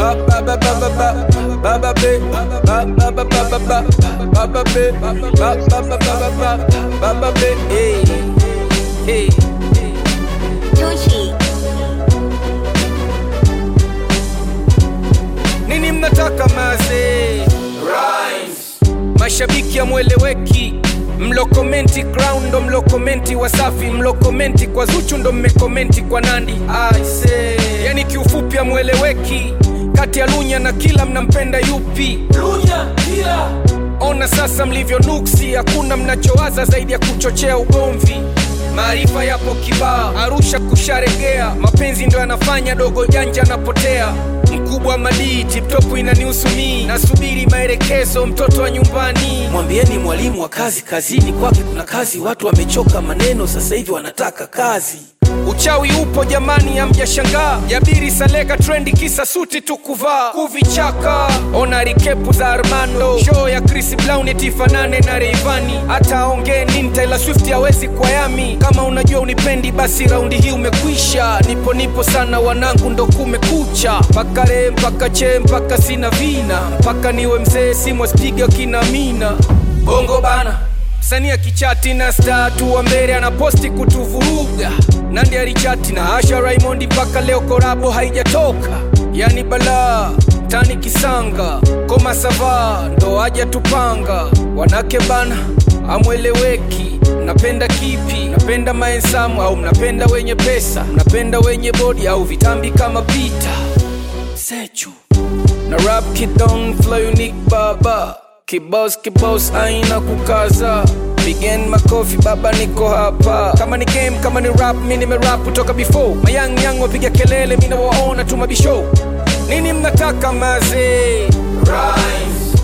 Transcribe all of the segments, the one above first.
ba ba ba ba ba ba ba ba be ba ba ba ba ba ba ba ba be ba ba ba ba ba ba ba ba be hey hey Tucci. nini mnataka maze Rhymes. mashabiki amweleweki mlokomenti ground ndo mlokomenti wasafi mlokomenti kwa zuchu ndo mmekomenti kwa nandi Aise. yani kiufupi amweleweki kati ya lunya na kila mnampenda yupi lunya kila ona sasa mlivyo nuksi hakuna mnachowaza zaidi ya kuchochea ugomvi maarifa yapo kibaa arusha kusharegea mapenzi ndo yanafanya dogo janja anapotea mkubwa madii tiptopu inanihusu mii nasubiri maelekezo mtoto wa nyumbani mwambieni mwalimu wa kazi kazini kwake kuna kazi watu wamechoka maneno sasa hivi wanataka kazi uchawi upo jamani amjashangaa jabiri saleka trendi kisa suti tu kuvaa kuvichaka ona rikepu za armando show ya chris brown etifanane na reivani hata aongee nini taylor swift hawezi kwa yami kama unajua unipendi basi raundi hii umekwisha nipo nipo sana wanangu ndo kumekucha mpaka re mpaka che mpaka sina vina mpaka niwe mzee simwaspiga kina mina bongo bana msanii kichati na statu wa mbele anaposti kutuvuruga nandi alichati na asha raymond mpaka leo korabo haijatoka yani balaa tani kisanga koma sava ndo aja tupanga wanake bana amweleweki mnapenda kipi mnapenda maensamu au mnapenda wenye pesa mnapenda wenye bodi au vitambi kama pita sechu na rap kidon flow unique baba kibos kibos aina kukaza Pigen makofi baba niko hapa kama ni game kama ni rap mi nimerap kutoka before mayang yang wapiga kelele mi nawaona tu mabishow nini mnataka maze Rhymes.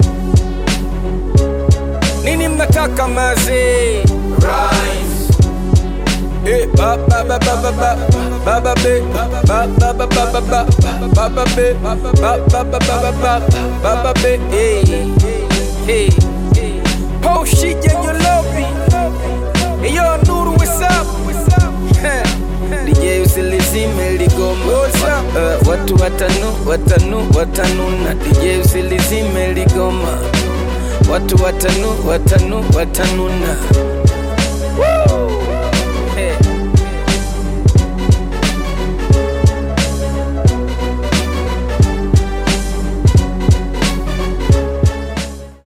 nini mnataka maze Rhymes. Eh, ba ba ba ba ba ba ba ba be ba ba ba ba ba ba ba ba ba be ba ba ba ba ba ba ba ba ba be hey hey oh shit yeah you love me hey yo Nuru what's up DJ usilizime ligoma uh, watu watanu watanu watanuna DJ usilizime ligoma watu watanu watanu watanuna Woo!